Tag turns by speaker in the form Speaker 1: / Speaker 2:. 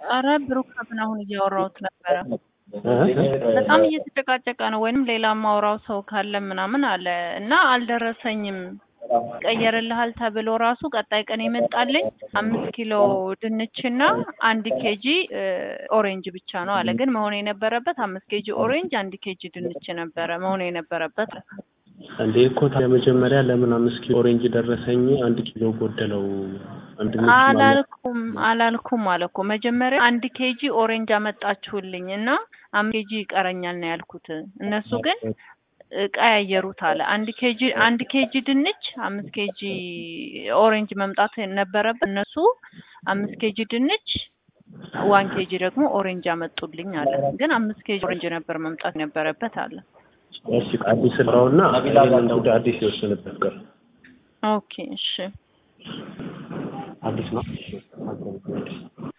Speaker 1: ኧረ ብሩክ ከምን አሁን እያወራሁት ነበረ። በጣም እየተጨቃጨቀ ነው። ወይንም ሌላ ማውራው ሰው ካለ ምናምን አለ እና አልደረሰኝም። ይቀየርልሃል ተብሎ ራሱ ቀጣይ ቀን የመጣልኝ አምስት ኪሎ ድንችና አንድ ኬጂ ኦሬንጅ ብቻ ነው አለ። ግን መሆን የነበረበት አምስት ኬጂ ኦሬንጅ፣ አንድ ኬጂ ድንች ነበረ መሆን የነበረበት።
Speaker 2: እንዴ እኮ ታዲያ መጀመሪያ ለምን አምስት ኪሎ ኦሬንጅ ደረሰኝ አንድ ኪሎ ጎደለው? አንድ ድንች ማለት
Speaker 1: አላልኩም አላልኩም አለ እኮ መጀመሪያ አንድ ኬጂ ኦሬንጅ አመጣችሁልኝ እና አምስት ኬጂ ይቀረኛል ነው ያልኩት። እነሱ ግን ቀያየሩት አለ። አንድ ኬጂ አንድ ኬጂ ድንች አምስት ኬጂ ኦሬንጅ መምጣት ነበረበት። እነሱ አምስት ኬጂ ድንች ዋን ኬጂ ደግሞ ኦሬንጅ አመጡልኝ አለ። ግን አምስት ኬጂ ኦሬንጅ ነበር መምጣት ነበረበት አለ።
Speaker 2: እሺ አዲስ ስራውና ይሄንን ጉዳይ አዲስ የወሰነበት ቀር
Speaker 1: ኦኬ እሺ
Speaker 2: አዲስ ነው።